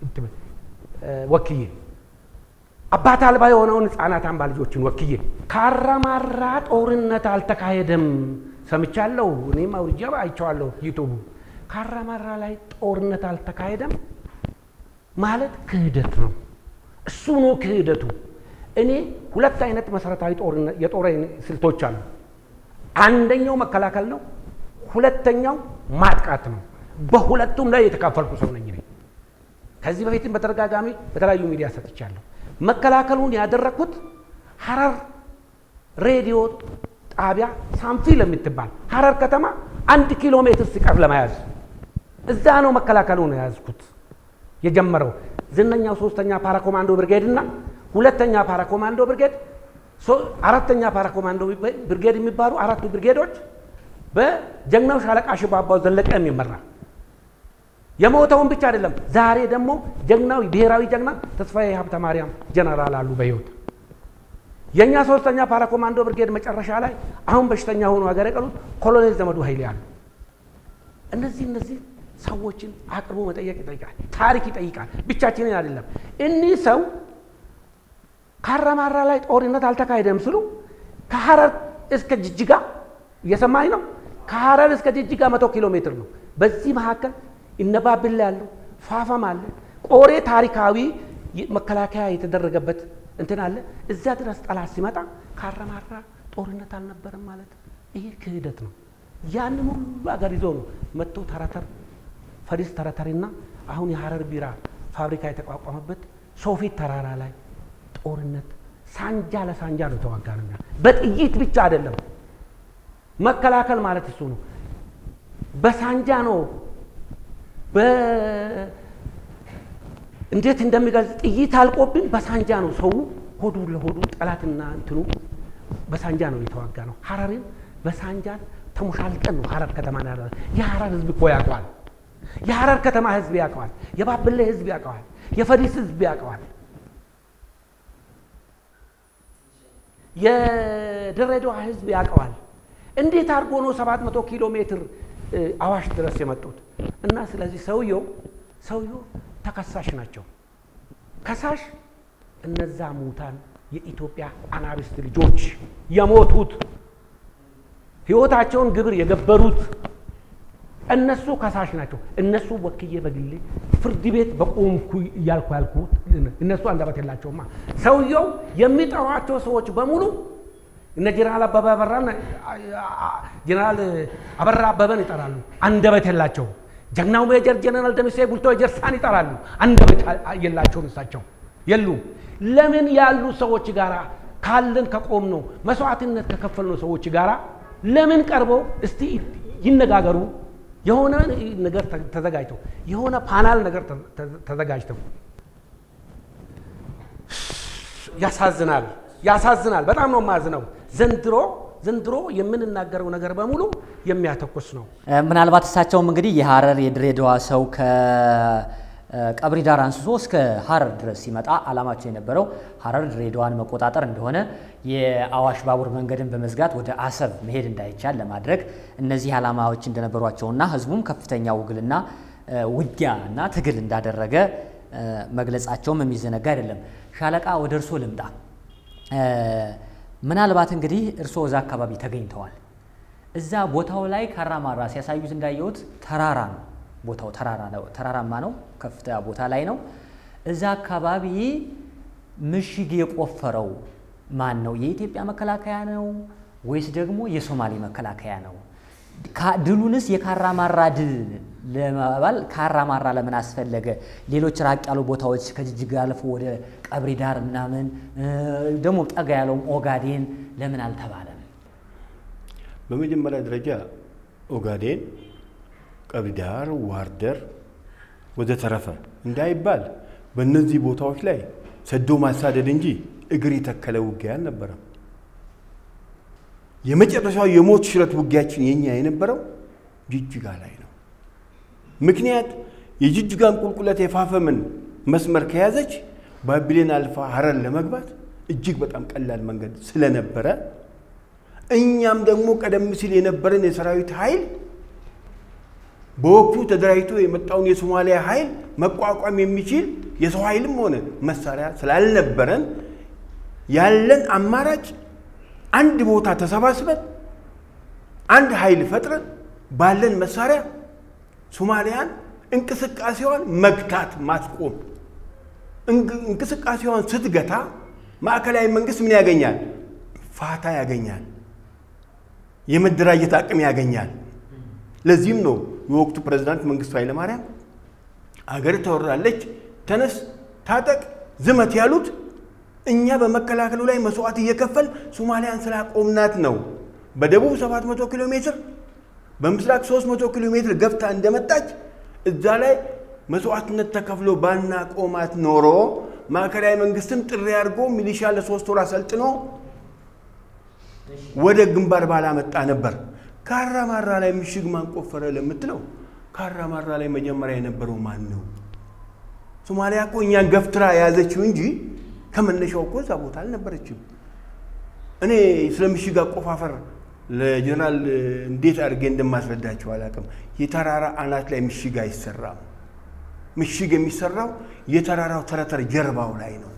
ወክዬ አባት አልባ የሆነውን ህፃናት አምባ ልጆችን ወክዬ ካራማራ ጦርነት አልተካሄደም ሰምቻለሁ። እኔም አውርጃ አይቼዋለሁ ዩቱቡ። ካራማራ ላይ ጦርነት አልተካሄደም ማለት ክህደት ነው። እሱ ነው ክህደቱ። እኔ ሁለት አይነት መሰረታዊ የጦር ስልቶች አሉ። አንደኛው መከላከል ነው፣ ሁለተኛው ማጥቃት ነው። በሁለቱም ላይ የተካፈልኩ ሰው ነኝ። ከዚህ በፊትም በተደጋጋሚ በተለያዩ ሚዲያ ሰጥቻለሁ። መከላከሉን ያደረግኩት ሀረር ሬዲዮ ጣቢያ ሳንፊል የምትባል ሀረር ከተማ አንድ ኪሎ ሜትር ሲቀር ለመያዝ እዛ ነው መከላከሉን የያዝኩት የጀመረው ዝነኛው ሶስተኛ ፓራኮማንዶ ብርጌድ እና ሁለተኛ ፓራኮማንዶ ብርጌድ አራተኛ ፓራኮማንዶ ብርጌድ የሚባሉ አራቱ ብርጌዶች በጀግናው ሻለቃ ሽባባው ዘለቀ የሚመራ የሞተውን ብቻ አይደለም። ዛሬ ደግሞ ጀግናው ብሔራዊ ጀግና ተስፋዬ ሀብተ ማርያም ጀነራል አሉ በህይወት የእኛ ሶስተኛ ፓራኮማንዶ ብርጌድ መጨረሻ ላይ አሁን በሽተኛ ሆኖ ሀገር የቀሩት ኮሎኔል ዘመዱ ኃይሌ አሉ። እነዚህ እነዚህ ሰዎችን አቅርቦ መጠየቅ ይጠይቃል፣ ታሪክ ይጠይቃል። ብቻችንን አይደለም። እኒህ ሰው ካራማራ ላይ ጦርነት አልተካሄደም ስሉ ከሀረር እስከ ጅጅጋ እየሰማኝ ነው። ከሀረር እስከ ጅጅጋ መቶ ኪሎ ሜትር ነው። በዚህ መካከል እነባብላ ያሉ ፋፋም አለ ቆሬ ታሪካዊ መከላከያ የተደረገበት እንትን አለ። እዛ ድረስ ጠላት ሲመጣ ካራማራ ጦርነት አልነበረም ማለት ይሄ ክህደት ነው። ያንን ሁሉ ሀገር ይዞ ነው መጥቶ ተረተር ፈሪስ ተረተሪና አሁን የሀረር ቢራ ፋብሪካ የተቋቋመበት ሶፊት ተራራ ላይ ጦርነት ሳንጃ ለሳንጃ ነው ተዋጋ ነው። በጥይት ብቻ አይደለም መከላከል ማለት እሱ ነው። በሳንጃ ነው እንዴት እንደሚገልጽ ጥይት አልቆብን በሳንጃ ነው ሰው ሆዱ ለሆዱ ጠላትና እንትኑ በሳንጃ ነው የተዋጋ ነው። ሀረርን በሳንጃን ተሞሻልቀን ነው ሀረር ከተማ ና የሀረር ህዝብ እኮ ያውቀዋል። የሀረር ከተማ ህዝብ ያውቀዋል። የባብሌ ህዝብ ያውቀዋል። የፈዲስ ህዝብ ያውቀዋል። የድሬዳዋ ህዝብ ያውቀዋል። እንዴት አድርጎ ነው ሰባት መቶ ኪሎ ሜትር አዋሽ ድረስ የመጡት? እና ስለዚህ ሰውየው ሰውየው ተከሳሽ ናቸው። ከሳሽ እነዛ ሙታን የኢትዮጵያ አናብስት ልጆች የሞቱት ህይወታቸውን ግብር የገበሩት እነሱ ከሳሽ ናቸው። እነሱ ወክዬ በግሌ ፍርድ ቤት በቆምኩ እያልኩ ያልኩት እነሱ አንደበት የላቸውማ። ሰውየው የሚጠሯቸው ሰዎች በሙሉ እነ ጀነራል አበበ አበራን ጀነራል አበራ አበበን ይጠራሉ። አንደበት የላቸው። ጀግናው ሜጀር ጀነራል ደምሴ ቡልቶ ጀርሳን ይጠራሉ። አንደበት የላቸውም። እሳቸው የሉም። ለምን ያሉ ሰዎች ጋር ካለን ከቆም ነው መስዋዕትነት ከከፈልነው ሰዎች ጋር ለምን ቀርበው እስቲ ይነጋገሩ። የሆነ ነገር ተዘጋጅተው የሆነ ፓናል ነገር ተዘጋጅተው ያሳዝናል፣ ያሳዝናል። በጣም ነው የማዝነው። ዘንድሮ ዘንድሮ የምንናገረው ነገር በሙሉ የሚያተኩስ ነው። ምናልባት እሳቸውም እንግዲህ የሀረር የድሬዳዋ ሰው ከቀብሪ ዳር አንስቶ እስከ ሀረር ድረስ ሲመጣ አላማቸው የነበረው ሀረር ድሬዳዋን መቆጣጠር እንደሆነ የአዋሽ ባቡር መንገድን በመዝጋት ወደ አሰብ መሄድ እንዳይቻል ለማድረግ እነዚህ ዓላማዎች እንደነበሯቸውና ህዝቡም ከፍተኛ ውግልና ውጊያ እና ትግል እንዳደረገ መግለጻቸውም የሚዘነጋ አይደለም። ሻለቃ ወደ እርሶ ልምጣ። ምናልባት እንግዲህ እርስዎ እዛ አካባቢ ተገኝተዋል። እዛ ቦታው ላይ ካራማራ ሲያሳዩት እንዳየሁት ተራራ ነው። ቦታው ተራራማ ነው፣ ከፍታ ቦታ ላይ ነው። እዛ አካባቢ ምሽግ የቆፈረው ማን ነው? የኢትዮጵያ መከላከያ ነው ወይስ ደግሞ የሶማሌ መከላከያ ነው? ድሉንስ የካራማራ ድል ለመባል ካራማራ ለምን አስፈለገ? ሌሎች ራቅ ያሉ ቦታዎች ከጅጅጋ አልፎ ወደ ቀብሪ ዳር ምናምን ደግሞ ጠጋ ያለውም ኦጋዴን ለምን አልተባለም? በመጀመሪያ ደረጃ ኦጋዴን፣ ቀብሪ ዳር፣ ዋርደር ወዘተረፈ እንዳይባል በእነዚህ ቦታዎች ላይ ሰዶ ማሳደድ እንጂ እግር የተከለ ውጊያ አልነበረም። የመጨረሻው የሞት ሽረት ውጊያችን የኛ የነበረው ጅጅጋ ላይ ነው። ምክንያት የጅጅጋን ቁልቁለት የፋፈምን መስመር ከያዘች ባቢሌን አልፋ ሀረር ለመግባት እጅግ በጣም ቀላል መንገድ ስለነበረ እኛም ደግሞ ቀደም ሲል የነበረን የሰራዊት ኃይል በወቅቱ ተደራጅቶ የመጣውን የሶማሊያ ኃይል መቋቋም የሚችል የሰው ኃይልም ሆነ መሳሪያ ስላልነበረን ያለን አማራጭ አንድ ቦታ ተሰባስበን አንድ ኃይል ፈጥረን ባለን መሳሪያ ሶማሊያን እንቅስቃሴዋን መግታት ማስቆም። እንቅስቃሴዋን ስትገታ ማዕከላዊ መንግስት ምን ያገኛል? ፋታ ያገኛል፣ የመደራጀት አቅም ያገኛል። ለዚህም ነው የወቅቱ ፕሬዝዳንት መንግስቱ ኃይለማርያም አገር ተወራለች፣ ተነስ፣ ታጠቅ፣ ዝመት ያሉት እኛ በመከላከሉ ላይ መስዋዕት እየከፈል ሶማሊያን ስላቆምናት ነው። በደቡብ 700 ኪሎ ሜትር በምስራቅ 300 ኪሎ ሜትር ገፍታ እንደመጣች እዛ ላይ መስዋዕትነት ተከፍሎ ባና ቆማት ኖሮ ማዕከላዊ መንግስትም ጥሪ አድርጎ ሚሊሻ ለሶስት ወር አሰልጥኖ ወደ ግንባር ባላመጣ ነበር። ካራማራ ላይ ምሽግ ማን ቆፈረ ለምትለው ካራማራ ላይ መጀመሪያ የነበረው ማን ነው? ሶማሊያ እኮ እኛን ገፍትራ የያዘችው እንጂ ከመነሻው እኮ እዛ ቦታ አልነበረችም። እኔ ስለ ምሽግ አቆፋፈር ለጀነራል እንዴት አድርጌ እንደማስረዳቸው አላውቅም። የተራራ አናት ላይ ምሽግ አይሰራም። ምሽግ የሚሰራው የተራራው ተረተር ጀርባው ላይ ነው።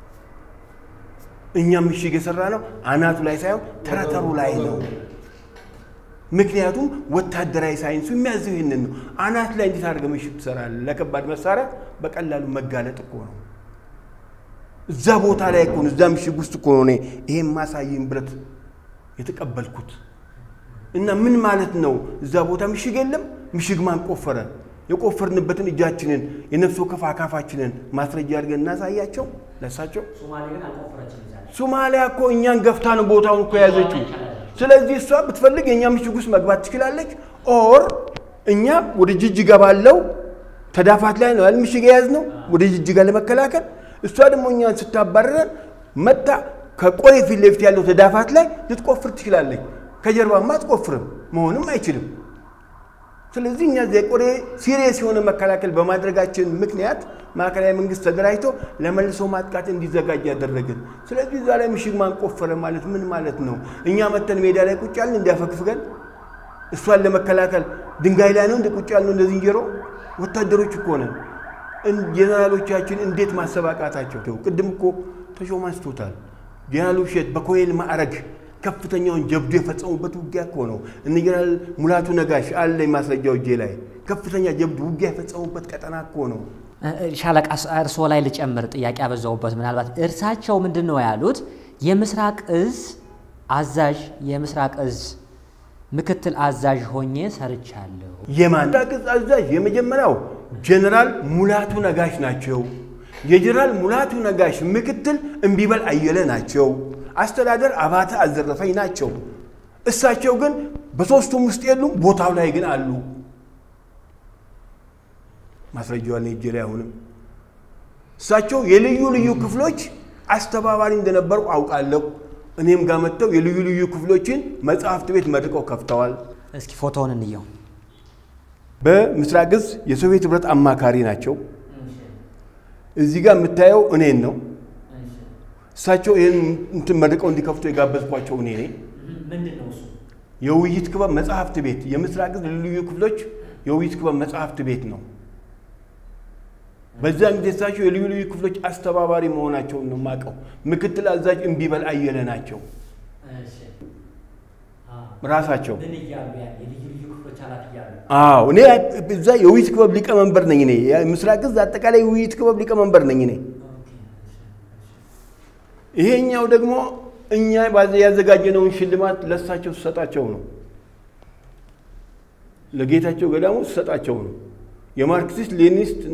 እኛም ምሽግ የሰራ ነው አናቱ ላይ ሳይሆን ተረተሩ ላይ ነው። ምክንያቱም ወታደራዊ ሳይንሱ የሚያዘው ይህንን ነው። አናት ላይ እንዴት አድርገህ ምሽግ ትሰራለህ? ለከባድ መሳሪያ በቀላሉ መጋለጥ እኮ ነው። እዛ ቦታ ላይ እኮ ነው፣ እዛ ምሽግ ውስጥ እኮ ነው እኔ ይሄን ማሳይን ብረት የተቀበልኩት። እና ምን ማለት ነው? እዛ ቦታ ምሽግ የለም። ምሽግ ማን ቆፈረ? የቆፈርንበትን እጃችንን የነፍስ ወከፍ አካፋችንን ማስረጃ አድርገን እናሳያቸው ለሳቸው። ሶማሊያ እኮ እኛን ገፍታ ነው ቦታውን እኮ የያዘችው። ስለዚህ እሷ ብትፈልግ የእኛ ምሽግ ውስጥ መግባት ትችላለች። ኦር እኛ ወደ ጅጅጋ ባለው ተዳፋት ላይ ነው ያል ምሽግ የያዝነው ወደ ጅጅጋ ለመከላከል። እሷ ደግሞ እኛን ስታባረረን መታ ከቆሬ ፊት ለፊት ያለው ተዳፋት ላይ ልትቆፍር ትችላለች። ከጀርባማ አትቆፍርም፣ መሆንም አይችልም። ስለዚህ እኛ የቆሬ ሲሪየስ የሆነ መከላከል በማድረጋችን ምክንያት ማዕከላዊ መንግስት ተደራጅቶ ለመልሶ ማጥቃት እንዲዘጋጅ ያደረግን። ስለዚህ እዛ ላይ ምሽግ ማን ቆፈረ ማለት ምን ማለት ነው? እኛ መተን ሜዳ ላይ ቁጭ ያልን እንዲያፈግፍገን እሷን ለመከላከል ድንጋይ ላይ ነው እንደ ቁጭ ያልነው እንደ ዝንጀሮ። ወታደሮች እኮ ነን። ጀነራሎቻችን እንዴት ማሰብ አቃታቸው? ቅድም እኮ ተሾመ አንስቶታል። ጀነራል ውብሸት በኮሎኔል ማዕረግ ከፍተኛውን ጀብዱ የፈጸሙበት ውጊያ እኮ ነው። እነ ጀነራል ሙላቱ ነጋሽ አለኝ ማስረጃው እጄ ላይ ከፍተኛ ጀብዱ ውጊያ የፈጸሙበት ቀጠና እኮ ነው። ሻለቃ እርስዎ ላይ ልጨምር፣ ጥያቄ ያበዛውበት ምናልባት እርሳቸው ምንድን ነው ያሉት? የምስራቅ እዝ አዛዥ የምስራቅ እዝ ምክትል አዛዥ ሆኜ ሰርቻለሁ። የማን ቅጽ አዛዥ የመጀመሪያው ጀነራል ሙላቱ ነጋሽ ናቸው። የጀነራል ሙላቱ ነጋሽ ምክትል እምቢበል አየለ ናቸው። አስተዳደር አባተ አልዘረፈኝ ናቸው። እሳቸው ግን በሶስቱም ውስጥ የሉም፣ ቦታው ላይ ግን አሉ። ማስረጃዋን እጄ ላይ አሁንም እሳቸው የልዩ ልዩ ክፍሎች አስተባባሪ እንደነበሩ አውቃለሁ። እኔም ጋር መጥተው የልዩ ልዩ ክፍሎችን መጽሐፍት ቤት መርቀው ከፍተዋል። እስኪ ፎቶውን እንየው። በምስራቅ እዝ የሶቪየት ህብረት አማካሪ ናቸው። እዚህ ጋር የምታየው እኔን ነው። እሳቸው ይህን እንትን መርቀው እንዲከፍቱ የጋበዝኳቸው እኔ ነኝ። ምንድን ነው እሱ? የውይይት ክበብ መጽሐፍት ቤት የምስራቅ እዝ ልዩ ልዩ ክፍሎች የውይይት ክበብ መጽሐፍት ቤት ነው። በዛን ጊዜ እሳቸው የልዩ ልዩ ክፍሎች አስተባባሪ መሆናቸውን ነው የማውቀው። ምክትል አዛዥ እምቢበል አየለ ናቸው ራሳቸው። ምን እያሉ ያ የልዩ ልዩ ክፍሎች ኃላፊ እያሉ አዎ እኔ እዛ የውይይት ክበብ ሊቀመንበር ነኝ። እኔ ምስራቅ እዝ አጠቃላይ የውይይት ክበብ ሊቀመንበር ነኝ እኔ። ይሄኛው ደግሞ እኛ ያዘጋጀነውን ሽልማት ለእሳቸው ስሰጣቸው ነው፣ ለጌታቸው ገዳሙ ስሰጣቸው ነው። የማርክሲስት ሌኒኒስት እና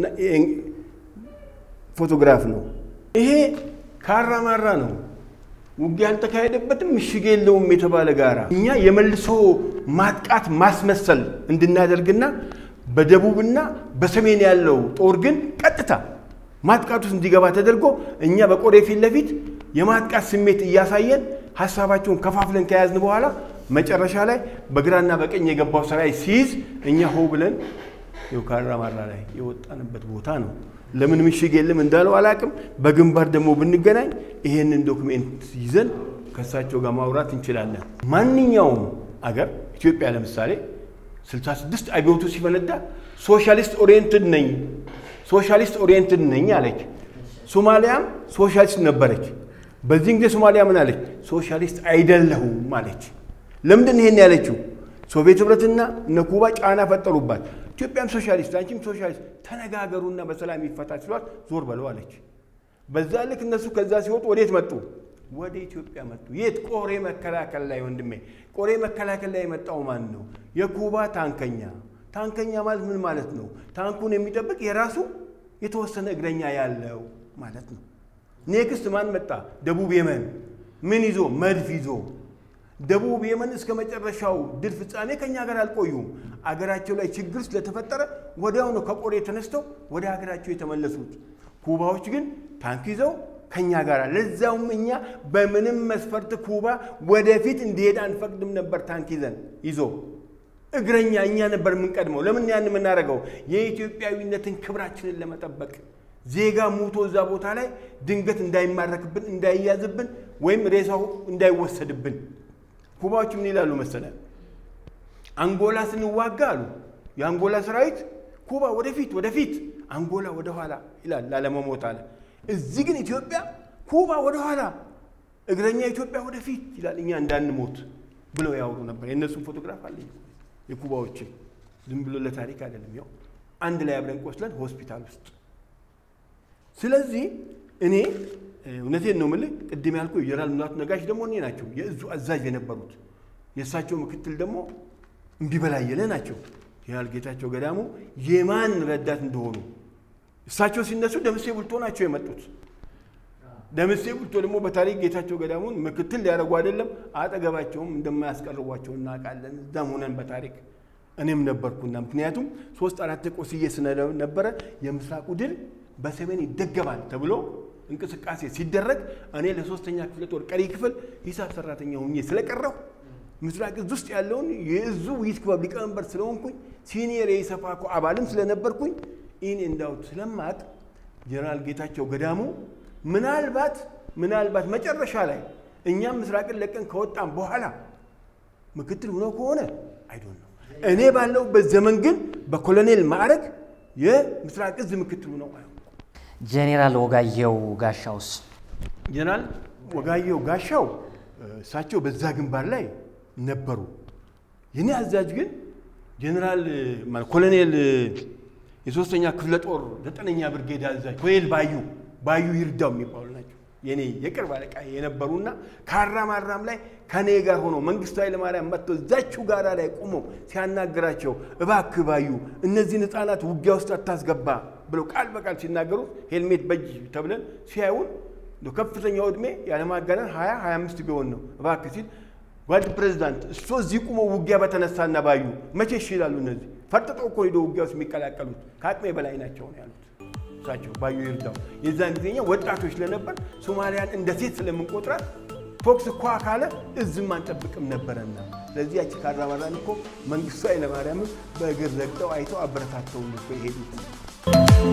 ፎቶግራፍ ነው። ይሄ ካራማራ ነው። ውጊያ ያልተካሄደበትም ምሽግ የለውም የተባለ ጋራ እኛ የመልሶ ማጥቃት ማስመሰል እንድናደርግና በደቡብና በሰሜን ያለው ጦር ግን ቀጥታ ማጥቃት ውስጥ እንዲገባ ተደርጎ እኛ በቆሬ ፊት ለፊት የማጥቃት ስሜት እያሳየን ሀሳባቸውን ከፋፍለን ከያዝን በኋላ መጨረሻ ላይ በግራና በቀኝ የገባው ሰራዊት ሲይዝ እኛ ሆ ብለን ይኸው ካራማራ ላይ የወጣንበት ቦታ ነው። ለምን ምሽግ የለም እንዳለው አላቅም። በግንባር ደግሞ ብንገናኝ ይሄንን ዶክሜንት ይዘን ከእሳቸው ጋር ማውራት እንችላለን። ማንኛውም አገር ኢትዮጵያ ለምሳሌ 66 አብዮቱ ሲፈነዳ ሶሻሊስት ኦሪየንትድ ነኝ ሶሻሊስት ኦሪየንትድ ነኝ አለች። ሶማሊያም ሶሻሊስት ነበረች። በዚህን ጊዜ ሶማሊያ ምን አለች? ሶሻሊስት አይደለሁም አለች። ለምንድን ይሄን ያለችው? ሶቪየት ህብረትና እነ ኩባ ጫና ፈጠሩባት። ኢትዮጵያም ሶሻሊስት አንቺም ሶሻሊስት ተነጋገሩና በሰላም ይፈታ ሲሏት ዞር በለው አለች። በዛ ልክ እነሱ ከዛ ሲወጡ ወዴት መጡ? ወደ ኢትዮጵያ መጡ። የት? ቆሬ መከላከል ላይ ወንድሜ። ቆሬ መከላከል ላይ የመጣው ማን ነው? የኩባ ታንከኛ። ታንከኛ ማለት ምን ማለት ነው? ታንኩን የሚጠብቅ የራሱ የተወሰነ እግረኛ ያለው ማለት ነው። ኔክስት ማን መጣ? ደቡብ የመን ምን ይዞ? መድፍ ይዞ ደቡብ የመን እስከ መጨረሻው ድል ፍጻሜ ከኛ ጋር አልቆዩም። አገራቸው ላይ ችግር ስለተፈጠረ ወዲያው ነው ከቆሬ ተነስተው ወደ ሀገራቸው የተመለሱት። ኩባዎች ግን ታንክ ይዘው ከኛ ጋር ለዛውም እኛ በምንም መስፈርት ኩባ ወደፊት እንዲሄድ አንፈቅድም ነበር። ታንክ ይዘን ይዞ እግረኛ እኛ ነበር የምንቀድመው። ለምን ያን የምናደርገው? የኢትዮጵያዊነትን ክብራችንን ለመጠበቅ ዜጋ ሙቶ እዛ ቦታ ላይ ድንገት እንዳይማረክብን፣ እንዳይያዝብን ወይም ሬሳው እንዳይወሰድብን ኩባዎች ምን ይላሉ መሰለ? አንጎላ ስንዋጋ አሉ የአንጎላ ሰራዊት ኩባ ወደፊት ወደፊት፣ አንጎላ ወደኋላ ይላል ላለመሞት አለ። እዚህ ግን ኢትዮጵያ ኩባ ወደኋላ፣ እግረኛ ኢትዮጵያ ወደፊት ይላል እኛ እንዳንሞት ብለው ያወሩ ነበር። የእነሱን ፎቶግራፍ አለኝ የኩባዎችን፣ ዝም ብሎ ለታሪክ አይደለም። ያው አንድ ላይ አብረን ቆስለን ሆስፒታል ውስጥ። ስለዚህ እኔ እውነቴን ነው የምልህ። ቅድም ያልኩ የጀነራል ሙላቱ ነጋሽ ደግሞ እኔ ናቸው የእዙ አዛዥ የነበሩት። የእሳቸው ምክትል ደግሞ እምቢበላየለ ናቸው። ጀነራል ጌታቸው ገዳሙ የማን ረዳት እንደሆኑ እሳቸው ሲነሱ ደምሴ ቡልቶ ናቸው የመጡት። ደምሴ ቡልቶ ደግሞ በታሪክ ጌታቸው ገዳሙን ምክትል ሊያደርጉ አይደለም አጠገባቸውም እንደማያስቀርቧቸው እናውቃለን። እዛም ሆነን በታሪክ እኔም ነበርኩና ምክንያቱም ሶስት አራት ቆስዬ ስለነበረ የምስራቁ ድል በሰሜን ይደገማል ተብሎ እንቅስቃሴ ሲደረግ እኔ ለሶስተኛ ክፍለ ጦር ቀሪ ክፍል ሂሳብ ሰራተኛ ሆኜ ስለቀረሁ ምስራቅ እዝ ውስጥ ያለውን የእዙ ውይይት ክበብ ሊቀመንበር ስለሆንኩኝ ሲኒየር የኢሰፓኮ አባልም ስለነበርኩኝ ኢን እንዳውት ስለማቅ ጀነራል ጌታቸው ገዳሙ ምናልባት ምናልባት መጨረሻ ላይ እኛም ምስራቅን ለቀን ከወጣም በኋላ ምክትል ሆኖ ከሆነ አይዶን ነው። እኔ ባለሁበት ዘመን ግን በኮሎኔል ማዕረግ የምስራቅ እዝ ምክትል ሆነው ጄኔራል ወጋየሁ ጋሻውስ ጀነራል ወጋየሁ ጋሻው እሳቸው በዛ ግንባር ላይ ነበሩ። የኔ አዛዥ ግን ጀነራል ኮሎኔል የሶስተኛ ክፍለ ጦር ዘጠነኛ ብርጌድ አዛዥ ኮሎኔል ባዩ ባዩ ይርዳው የሚባሉ ናቸው። የኔ የቅርብ አለቃ የነበሩና ካራማራም ላይ ከኔ ጋር ሆኖ መንግስቱ ኃይለማርያም መጥቶ እዛችሁ ጋራ ላይ ቆሞ ሲያናግራቸው እባክህ ባዩ እነዚህን ህፃናት ውጊያ ውስጥ አታስገባ ብለው ቃል በቃል ሲናገሩ ሄልሜት በጅ ተብለን ሲያዩን እንደው ከፍተኛው ዕድሜ ያለማጋነን ሀያ ሀያ አምስት ቢሆን ነው እባክህ ሲል ጓድ ፕሬዚዳንት እሶ እዚህ ቁመው ውጊያ በተነሳና ባዩ መቼ እሺ ይላሉ? እነዚህ ፈርጥጦ እኮ ሄዶ ውጊያ ውስጥ የሚቀላቀሉት ከአቅሜ በላይ ናቸው ነው ያሉት እሳቸው ባዩ ይርዳው። የዛን ጊዜኛ ወጣቶች ስለነበር ሶማሊያን እንደ ሴት ስለምንቆጥራት ፎክስ እኳ ካለ እዝም አንጠብቅም ነበረና ስለዚህ ያቺ ካራማራን እኮ መንግስቱ ኃይለማርያምም በእግር ረግጠው አይተው አበረታተውን እኮ የሄዱት